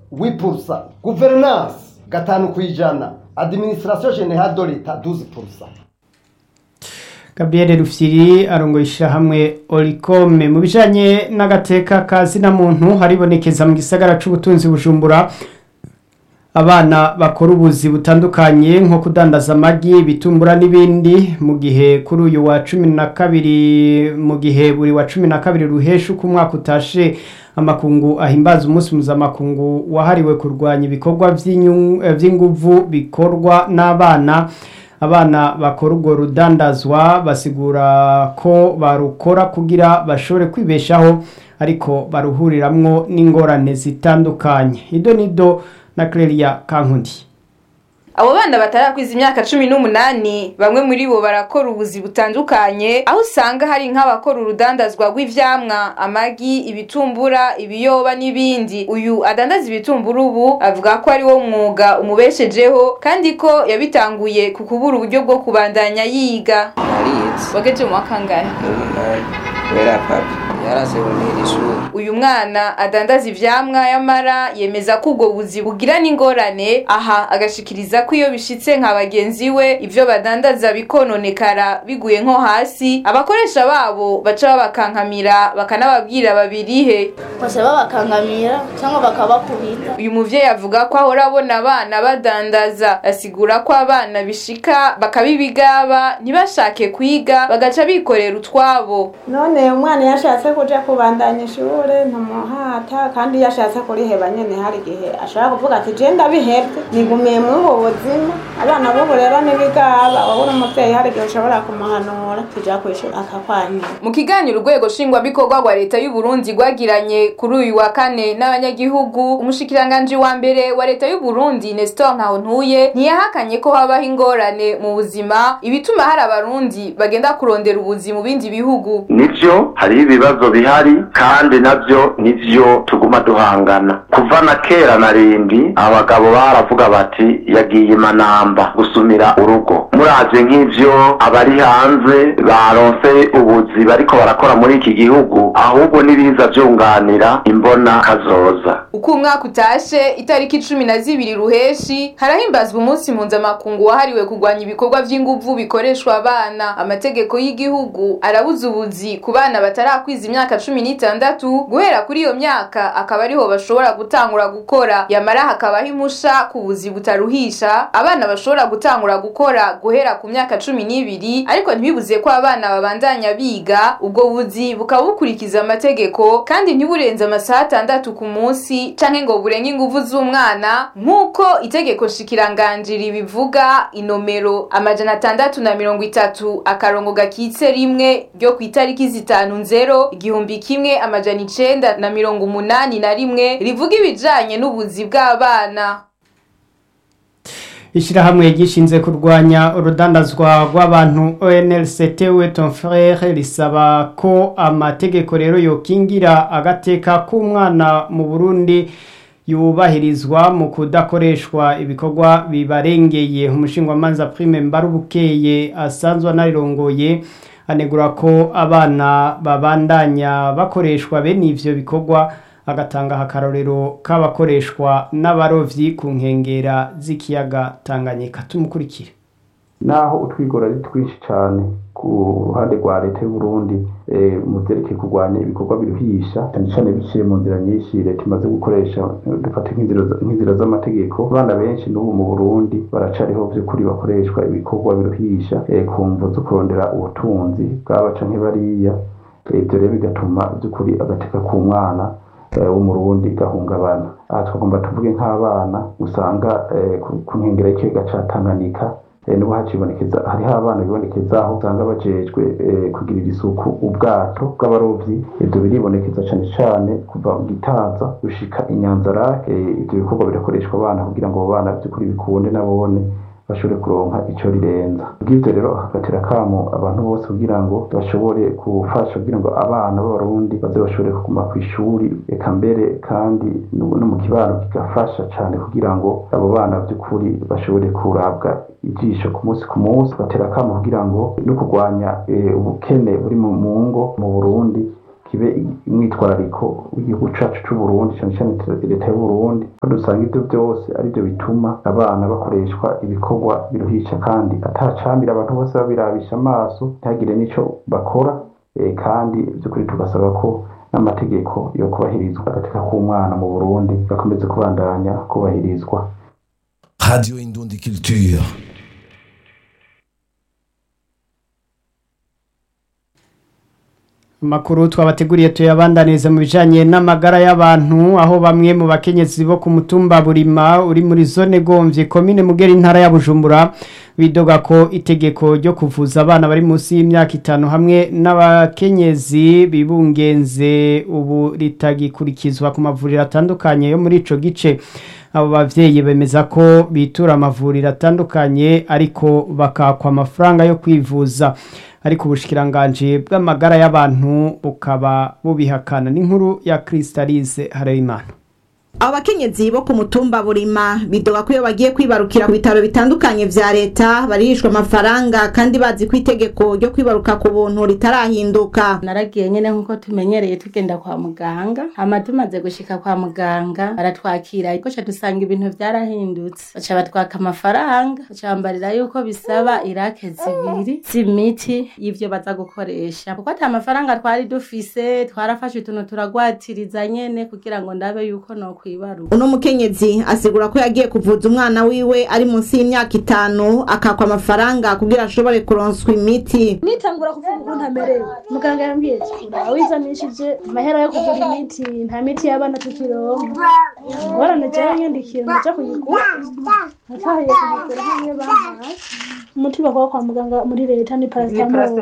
wipurusa guverinansi gatanu ku ijana adiminisitirasiyo generale de leta duzi purusa Gabriel Rufyiri arongoye ishyirahamwe Oricome mu bijanye n'agateka ka zina muntu haribonekeza mu gisagara c'ubutunzi bujumbura abana bakora ubuzi butandukanye nko kudandaza amagi ibitumbura n'ibindi mu gihe kuri uyu wa cumi na kabiri mu gihe buri wa cumi na kabiri ruhesha uko umwaka utashe amakungu ahimbaza umunsi mpuzamakungu wahariwe kurwanya ibikorwa vy'inyu- eh, vy'inguvu bikorwa n'abana abana bakora urwo rudandazwa basigura ko barukora kugira bashobore kwibeshaho ariko baruhuriramwo n'ingorane zitandukanye ido nido na Clelia Kankundi abo bana batarakwiza imyaka cumi n'umunani bamwe muri bo barakora ubuzi butandukanye aho usanga hari nk'abakora urudandazwa rw'ivyamwa amagi ibitumbura ibiyoba n'ibindi uyu adandaza ibitumbura ubu avuga ko ari wo mwuga umubeshejeho kandi ko yabitanguye ku kubura uburyo bwo kubandanya yiga narize wageje mu wakangahe umunani kubera papi yarazibonera ishuri uyu mwana adandaza ivyamwa yamara yemeza ko ubwo buzi bugira n'ingorane aha agashikiriza ko iyo bishitse nka bagenzi we ivyo badandaza bikononekara biguye nko hasi abakoresha babo baca babakankamira bakanababwira babirihe bose babakangamira cyangwa bakabakubita uyu muvyeyi avuga ko ahora abona abana badandaza asigura ko abana bishika bakabibigaba ntibashake kwiga bagaca bikorera utwabo none umwana iyo ashatse kuja kubandanya ishure ntumuhata kandi iyo ashatse kuriheba nyene hari igihe ashobora kuvuga ati je ndabihevye nigumiye muri ubu buzima abana b'ubu rero n'ibigaba wowe uri umuvyeyi hari igihe ushobora kumuhanura kuja kw'ishuri akakwanyura mu kiganiro urwego nshingwabikorwa rwa leta y'u Burundi rwagiranye kuri uyu wa kane n'abanyagihugu umushikiranganji wa mbere wa leta y'u Burundi Nestor Ntahontuye ntiyahakanye ko habaho ingorane mu buzima ibituma hari abarundi bagenda kurondera ubuzi mu bindi bihugu nivyo hariho ibibazo bihari kandi navyo nivyo tuguma duhangana kuva na kera na rindi abagabo baravuga bati yagiye imanamba gusumira urugo muravye nk'ivyo abari hanze baronse ubuzi bariko barakora muri iki gihugu ahubwo n'ibiza vyunganira imbona kazoza uko umwaka utashe itariki cumi na zibiri ruheshi harahimbazwa umunsi mpuzamakungu wahariwe kurwanya ibikorwa vy'inguvu bikoreshwa abana amategeko y'igihugu arabuza ubuzi ku bana batarakwiza imyaka cumi n'itandatu guhera kuri iyo myaka akaba ariho bashobora gutangura gukora yamara hakabaho impusha ku buzi butaruhisha abana bashobora gutangura gukora guhera ku myaka cumi n'ibiri ariko ntibibuze ko abana babandanya biga ubwo buzi bukaba bukurikiza amategeko kandi ntiburenze amasaha atandatu ku munsi canke ngo burenge inguvu z'umwana nk'uko itegeko nshikiranganji ribivuga inomero amajana atandatu na mirongo itatu akarongo gakitse rimwe ryo ku itariki zitanu nzero igihumbi kimwe amajana icenda na mirongo umunani na rimwe rivuga ibijanye n'ubuzi bw'abana ishyirahamwe gishinze kurwanya urudandazwa rw'abantu ONLCT Weton Frere risaba ko amategeko rero yokingira agateka k'umwana mu Burundi yubahirizwa mu kudakoreshwa ibikorwa bibarengeye umushingwamanza Prime Mbarubukeye asanzwe anarirongoye anegura ko abana babandanya bakoreshwa bene ivyo bikorwa agatanga akarorero k'abakoreshwa n'abarovyi ku nkengera z'ikiyaga Tanganyika tumukurikire naho utwigora ari twinshi cyane ku ruhande rwa leta y'u Burundi mu byerekeye kurwanya ibikorwa biruhisha cyane cyane biciye mu nzira nyinshi leta imaze gukoresha dufata nk'inzira z'amategeko abana benshi n'ubu mu Burundi baracariho by'ukuri bakoreshwa ibikorwa biruhisha ku mvu zo kurondera ubutunzi bwabaca nk'ibariya ibyo rero bigatuma by'ukuri agateka k'umwana w'umurundi gahungabana aha twagomba tuvuge nk'abana usanga ku nkengero y'ikiyaga ca Tanganyika niho hacibonekeza hariho abana bibonekezaho usanga bajejwe kugirira isuku ubwato bw'abarovyi ivyo biribonekeza cane cane kuva mu gitaza gushika inyanzarake ivyo bikorwa birakoreshwa abana kugira ngo abo bana vy'ukuri bikunde nabone bashobore kuronka ico rirenza bw'ivyo rero hagatera kamo abantu bose kugira ngo bashobore gufasha kugira ngo abana b'abarundi baze bashobore kuguma kw'ishuri eka mbere kandi no mu kibano kigafasha cane kugira ngo abo bana vy'ukuri bashobore kurabwa ijisho ku munsi ku munsi batera kamo kugira ngo no kurwanya ubukene buri mu ngo mu Burundi kibe umwitwarariko w'igihugu cacu c'uburundi cane cane leta y'uburundi ko dusanga ivyo byose arivyo bituma abana bakoreshwa ibikorwa biruhisha kandi atacambira abantu bose babirabisha amaso ntihagire n'ico bakora eh, kandi by'ukuri tugasaba ko n'amategeko yo kubahirizwa agateka k'umwana mu burundi gakomeze kubandanya kubahirizwa Radio Indundi Culture. Makuru twabateguriye tuyabandaniriza mu bijanye n'amagara y'abantu aho bamwe mu bakenyezi bo ku mutumba burima uri muri zone gomvye komine mugera intara ya Bujumbura bidoga ko itegeko ryo kuvuza abana bari munsi y'imyaka itanu hamwe n'abakenyezi bibungenze ubu ritagikurikizwa ku mavuriro atandukanye yo muri ico gice abo bavyeyi bemeza ko bitura amavuriro atandukanye ariko bakakwa amafaranga yo kwivuza ariko ubushikiranganje bw'amagara y'abantu bukaba bubihakana n'inkuru ya Crystalise Harerimana abo bakenyezi bo ku mutumba burima bidoga ko iyo bagiye kwibarukira ku bitaro bitandukanye vya leta barihishwa amafaranga kandi bazi ko itegeko ryo kwibaruka ku buntu ritarahinduka naragiye nyene nkuko tumenyereye tugenda kwa muganga hama tumaze gushika kwa muganga baratwakira ariko ca dusanga ibintu vyarahindutse baca batwaka amafaranga baca bambarira yuko bisaba irake zibiri z'imiti y'ivyo baza gukoresha kuko ata mafaranga twari dufise twarafashe utuntu turagwatiriza nyene kugira ngo ndabe yuko no kwibaruka uno mukenyezi asigura ko yagiye kuvuza umwana wiwe ari munsi y'imyaka itanu akakwa amafaranga kugira ashobore kuronswa imiti nitangura kuvuga ukuntu amerewe muganga yambwiye ati wizanishije amahera yo kugura imiti nta miti y'abana tukironka ngorane jewe nyandikira ndaja kuyigura natahiye kuyigura hamwe bampaye umuti bakora kwa muganga muri leta ni paracetamol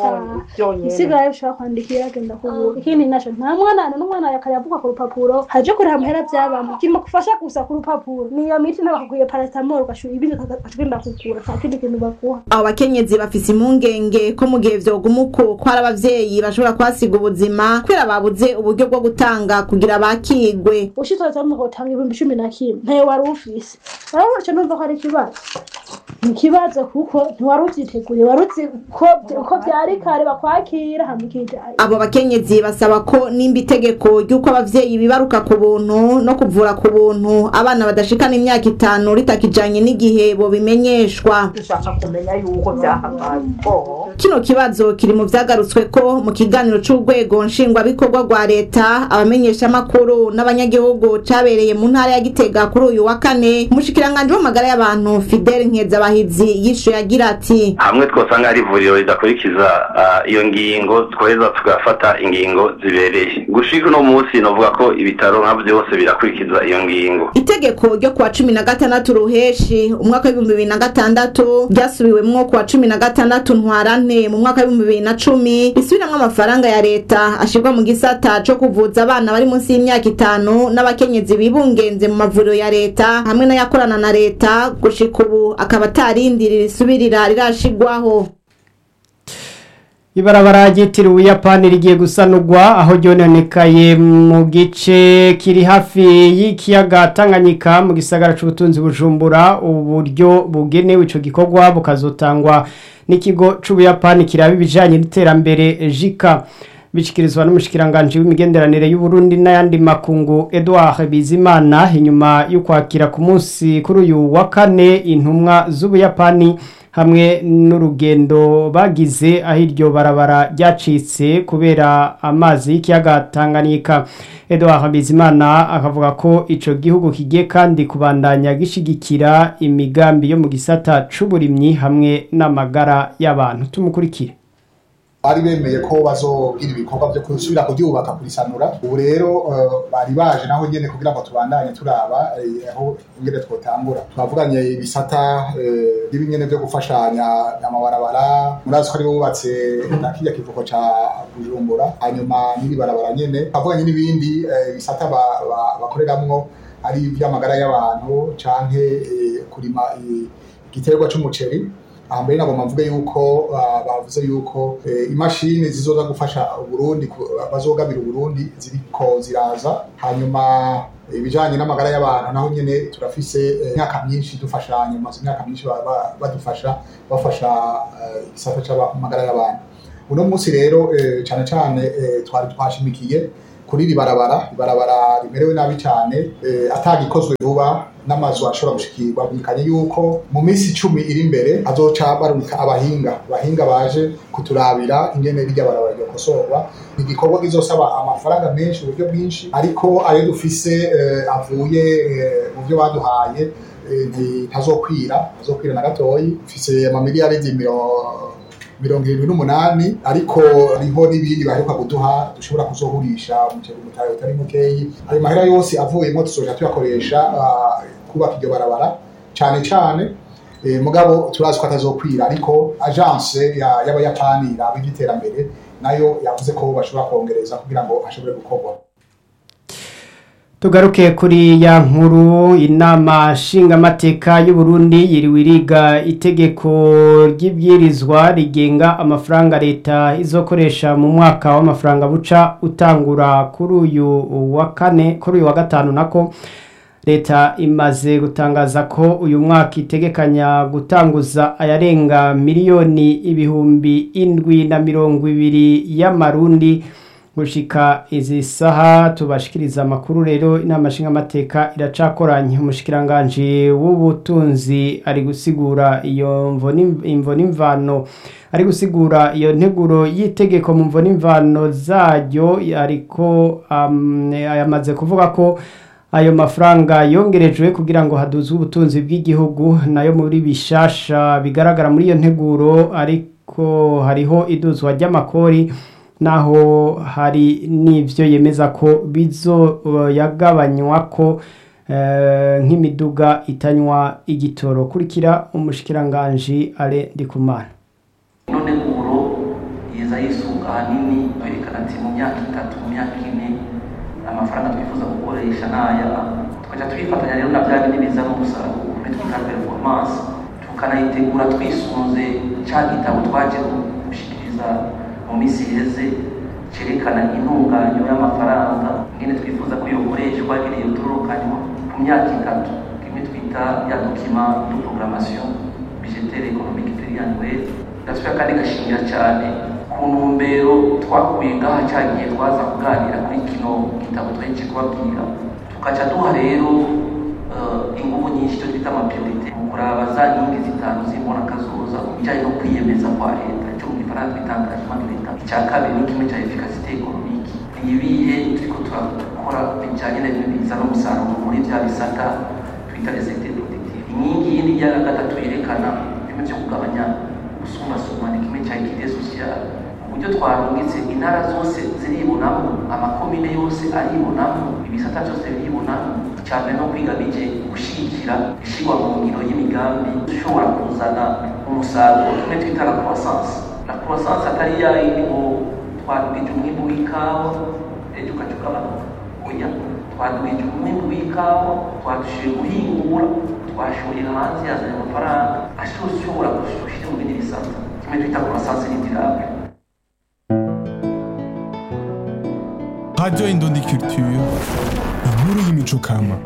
isigaye ushobora kwandikira agenda kugura ikindi naco nta mwana n'umwana yakayavuga ku rupapuro haje kuriha amahera vyabamo kirimo kufasha gusa ku rupapuro niyo miti nabakugwiye paracetamol ugashura ibindi ukagenda kugura nta kindi kintu baguha abo bakenyezi bafise impungenge ko mu gihe vyoguma uko ko hari abavyeyi bashobora kuhasiga ubuzima kubera babuze uburyo bwo gutanga kugira bakigwe ushitse mu hotanga ibihumbi cumi na kimwe ntayo wari ufise urabona ico numva ko ari ikibazo ni ikibazo kuko ntiwari uvyiteguriye wari uzi ko ko vyari kare bakwakira hama ukijana abo bakenyezi basaba ko nimba itegeko ry'uko abavyeyi bibaruka ku buntu no kuvura ku buntu abana badashikana imyaka itanu ritakijanye n'igihe bobimenyeshwa dushaka kumenya yuko byahagaye kino kibazo kiri mu vyagarutswe ko mu kiganiro c'urwego nshingwabikorwa rwa leta abamenyeshamakuru n'abanyagihugu cabereye mu ntara ya gitega kuri uyu wa kane umushikiranganji w'amagara y'abantu fidele nkezabahizi yishuye agira ati hamwe twosanga hari ivuriro ridakurikiza ah, iyo ngingo twoheza tugafata ingingo zibereye gushika uno munsi novuga ko ibitaro nka byose birakurikiza iyo ngingo itegeko ryo kuwa cumi na gatandatu ruheshi umwaka w'ibihumbi bibiri na gatandatu ryasubiwemwo kuwa cumi na gatandatu ntwarante mu mwaka w'ibihumbi bibiri na cumi risubiramwo amafaranga ya leta ashirwa mu gisata co kuvuza abana bari munsi y'imyaka itanu n'abakenyezi bibungenze mu mavuriro ya leta hamwe n'ayakorana na leta gushika ubu akaba atarindiri risubirira rirashigwaho ibarabara ryitiriwe ubuyapani rigiye gusanurwa aho ryononekaye mu gice kiri hafi y'ikiyaga tanganyika mu gisagara c'ubutunzi bujumbura uburyo bugenewe ico gikorwa bukazotangwa n'ikigo c'ubuyapani kiraba ibijanye n'iterambere jika bishikirizwa n'umushikiranganje w'imigenderanire y'uburundi n'ayandi makungu edouard bizimana inyuma y'ukwakira ku munsi kuri uyu wa kane intumwa z'ubuyapani hamwe n'urugendo bagize aho iryo barabara ryacitse kubera amazi y'ikiyaga Tanganyika Edouard Bizimana akavuga ko ico gihugu kigiye kandi kubandanya gishigikira imigambi yo mu gisata c'uburimyi hamwe n'amagara y'abantu tumukurikire bari bemeye ko bazogira ibikorwa byo gusubira kuryubaka kurisanura ubu rero eh, bari baje naho nyene kugira ngo tubandanye turaba eh, aho ingene twotangura twavuganye ibisata eh, n'ibinyene vyo gufashanya amabarabara murazi ko ari bo bubatse na kirya kivuko ca bujumbura hanyuma n'iri barabara nyene twavuganye n'ibindi eh, bisata ba- ba- bakoreramwo ari ivy'amagara y'abantu canke eh, kurima eh, igiterwa c'umuceri ahambere nagomba mvuge yuko ah, bavuze yuko eh, imashini zizoza gufasha uburundi ku- bazogabira uburundi ziriko ziraza hanyuma ibijanye n'amagara y'abantu naho nyene turafise eh, imyaka myinshi dufashanya maze imyaka myinshi ba- ba- badufasha bafasha eh, igisata c'amagara y'abantu uno munsi rero eh, cyane cyane eh, twari twashimikiye kuri iri barabara ibarabara rimerewe nabi cyane eh, atagikozwe vuba n'amazu ashobora gushikirwa bikanye yuko mu minsi icumi iri imbere hazoca barumika abahinga abahinga baje kuturabira ingene rirya barabara ryokosorwa ni igikorwa kizosaba amafaranga menshi uburyo bwinshi ariko ayo dufise eh, avuye eh, mu byo baduhaye eh, ntazokwira ntazokwira na gatoyi mfise amamiliyaridi mirongo mirongo irindwi n'umunani ariko hariho n'ibindi baheruka kuduha dushobora kuzohurisha umuceri umutahe utari mukeyi ayo mahera yose avuyemo tuzoja tuyakoresha ah, kubaka iryo barabara cane cane eh, mugabo turazi ko atazokwira ariko agence ya- y'abayapani iraba ivy'iterambere nayo yavuze ko bashobora kongereza kugira ngo hashobore gukorwa tugaruke kuri ya nkuru inama nshingamateka y'u Burundi yiriwe iriga itegeko ry'ibwirizwa rigenga amafaranga leta izokoresha mu mwaka w'amafaranga buca utangura kuri uyu wa kane kuri uyu wa gatanu nako leta imaze gutangaza ko uyu mwaka itegekanya gutanguza ayarenga miliyoni ibihumbi indwi na mirongo ibiri y'amarundi gushika izi saha tubashikiriza amakuru rero inama nshingamateka iracakoranye umushikiranganje w'ubutunzi ari gusigura iyo mvo n'im- imvo n'imvano ari gusigura iyo nteguro y'itegeko mu mvo n'imvano zaryo ariko um, yamaze kuvuga ko ayo mafaranga yongerejwe kugira ngo haduzwe ubutunzi bw'igihugu nayo muri bishasha bigaragara muri iyo nteguro ariko hariho iduzwa ry'amakori naho hari n'ivyo yemeza ko bizo yagabanywa ko eh, nk'imiduga itanywa igitoro kurikira umushikiranganji ale ndikumana ino nteguro yiza yisunga ahanini yerekana ati mu myaka itatu mu myaka ine amafaranga twifuza gukoresha n'aya tukajya twifatanya rero na bya bindi bizana umusaruro muri twita performance tukanayitegura twisunze cya gitabo twaje gushikiriza mu minsi iheze cyerekana intunganyo y'amafaranga ingene twifuza ko yokoreshwa ingene yotorokanywa ku myaka itatu kimwe twita ya dokima de programmation budgetaire économique pluriannuelle gasubira kandi gashingira cyane ku ntumbero twakuye ngaha cyagiye twaza kuganira kuri kino gitabo twaheje kubabwira tukaca duha rero eh, ingufu nyinshi cyo twita amapriorite mu kuraba za nkingi zitanu z'imbona kazoza ku bijyanye no kwiyemeza kwa leta icyo mu gifaransa twita engagement de leta icya kabiri ni kimwe cya efficacité économique ni ibihe turiko turakora bijyanye na bintu bizana umusaruro muri bya bisata twita les secteurs productifs inkingi yindi ya gatatu yerekana bimwe byo kugabanya gusumbasumba ni kimwe cya equité sociale uburyo twarungitse intara zose ziribonamo amakomine yose aribonamo ibisata byose biribonamo cyane no kwiga bije gushyigikira ishyirwa mu ngiro y'imigambi ishobora kuzana umusaruro kimwe twita la croissance la croissance atari ya yindi ngo twadugije umwimbu w'ikawa ejo ukaca ugabanuka oya twadugije umwimbu w'ikawa twadushoboye guhingura twashoye hanze yazanye amafaranga ashobora gushyira mu bindi bisata kimwe twita croissance n'indirable Radio Indundi Culture, inkuru y'imico kama.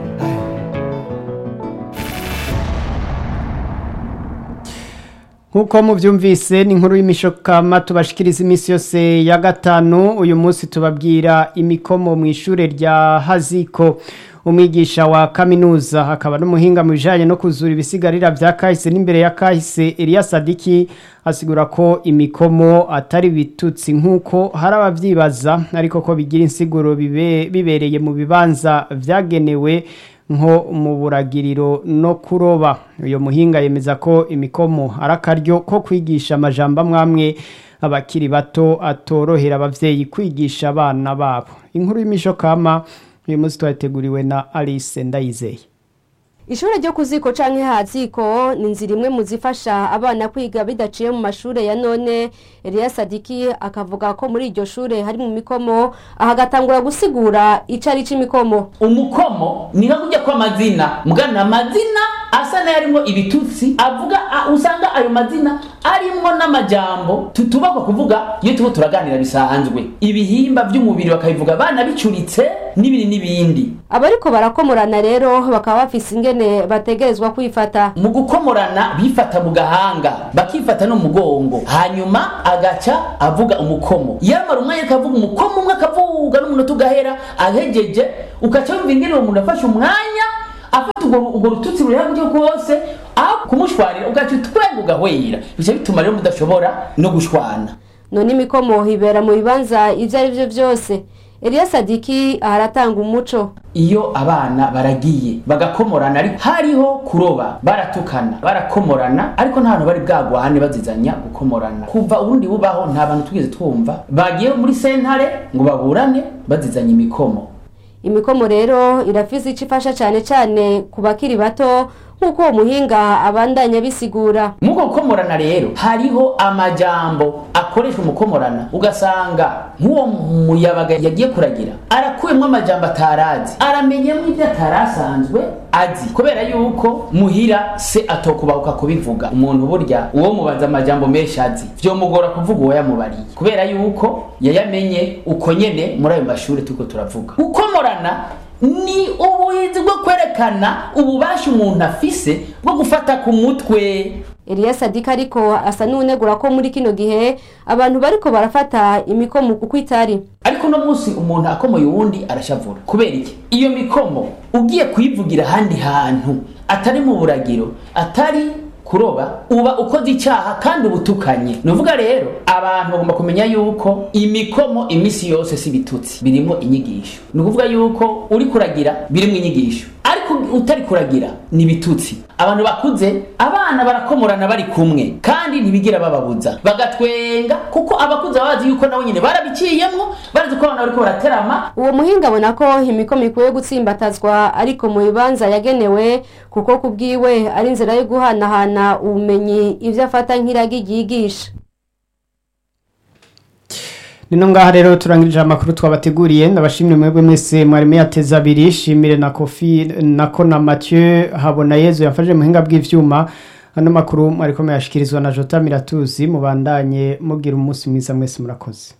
Nkuko muvyumvise ni inkuru y'imishokama tubashikiriza iminsi yose ya gatanu uyu munsi tubabwira imikomo mu ishure rya Haziko umwigisha wa kaminuza akaba n'umuhinga mu bijanye no kuzura ibisigarira vya kahise n'imbere ya kahise Elia Sadiki asigura ko imikomo atari bitutsi nkuko hari abavyibaza ariko ko bigira insiguro bibe, bibereye mu bibanza vyagenewe nko mu buragiriro no kuroba uyo muhinga yemeza ko imikomo ari akaryo ko kwigisha amajambo amwamwe abakiri bato atorohera abavyeyi kwigisha abana babo inkuru y'imishokama uyu munsi twateguriwe na Alice Ndayizeye Ishure ryo kuziko canke haziko ni inzira imwe mu zifasha abana kwiga bidaciye mu mashure ya none Elia Sadiki akavuga ko muri iryo shure hari mu mikomo ahagatangura gusigura ico ari c'imikomo umukomo ni nka kujya kw'amazina mugana amazina asa n'ayarimo ibitutsi avuga a- usanga ayo mazina arimwo n'amajambo tutubakwa kuvuga iyo turiko turaganira bisanzwe ibihimba by'umubiri bakabivuga bana bicuritse n'ibindi n'ibindi abariko barakomorana rero bakaba bafise ingene bategerezwa kwifata mu gukomorana bifata mu gahanga bakifata no mu mugongo hanyuma agaca avuga umukomo yamara umwanya akavuga umukomo umwe akavuga n'umunota ugahera ahegeje ugaca wumva ingene uwo muntu afashe umwanya afata urwo urwo rututsi ruri hamwe rwose aho kumushwarira ugaca utwenga ugahwera bica bituma rero mudashobora no gushwana none imikomo ibera mu bibanza ivyo ari vyo vyose eliya sadiki aharatanga umuco iyo abana baragiye bagakomorana ariko hariho kuroba baratukana barakomorana ariko nta bantu bari bwagwane bazizanya gukomorana kuva ubundi bubaho nta bantu tugeze twumva bagiye muri sentare ngo baburane bazizanya imikomo imikomo rero irafise ico ifasha cane cane ku bakiri bato nk'uko uwo muhinga abandanya bisigura muko gukomorana rero hariho amajambo akoreshwa mu gukomorana ugasanga nk'uwo muyabaga yagiye kuragira arakuyemo amajambo atarazi aramenyemo ibyo atarasanzwe azi kubera yuko muhira se atokubahuka kubivuga umuntu burya uwo mubaza amajambo menshi azi vyomugora kuvuga uwo yamubariye kubera yuko yayamenye uko nyene muri ayo mashuri turiko turavuga gukomorana ni ubuhinzi bwo kwerekana ububasha umuntu afise bwo gufata ku mutwe eliya sadiki ariko asa n'unegura ko muri kino gihe abantu bariko barafata imikomo kuko itari ariko uno munsi umuntu akomoye uwundi arashavura kubera iki iyo mikomo ugiye kuyivugira ahandi hantu atari mu buragiro atari kuroba uba ukoze icyaha kandi uba utukanye ni uvuga rero abantu bagomba kumenya yuko imikomo iminsi yose si ibitutsi birimo inyigisho ni ukuvuga yuko uri kuragira birimo inyigisho ariko utari kuragira ni ibitutsi abantu bakuze abana barakomorana bari kumwe kandi ntibigira bababuza bagatwenga kuko abakuze baba bazi yuko nabo nyine barabiciyemwo barazi ko abana bariko baraterama uwo muhinga abona ko imikomo ikwiye gutsimbatazwa ariko mu bibanza yagenewe kuko ku bwiwe ari inzira yo guhanahana ubumenyi ivyo afata nk'iragi ryigisha nino ngaha rero turangirije amakuru twabateguriye ndabashimire mwebwe mwese mwari muyateze abiri shimire na kofi nako na mathieu habona yezu yafashe muhinga bw'ivyuma ano makuru mwariko muyashikirizwa na jota miratuzi mubandanye mugira umunsi mwiza mwese murakoze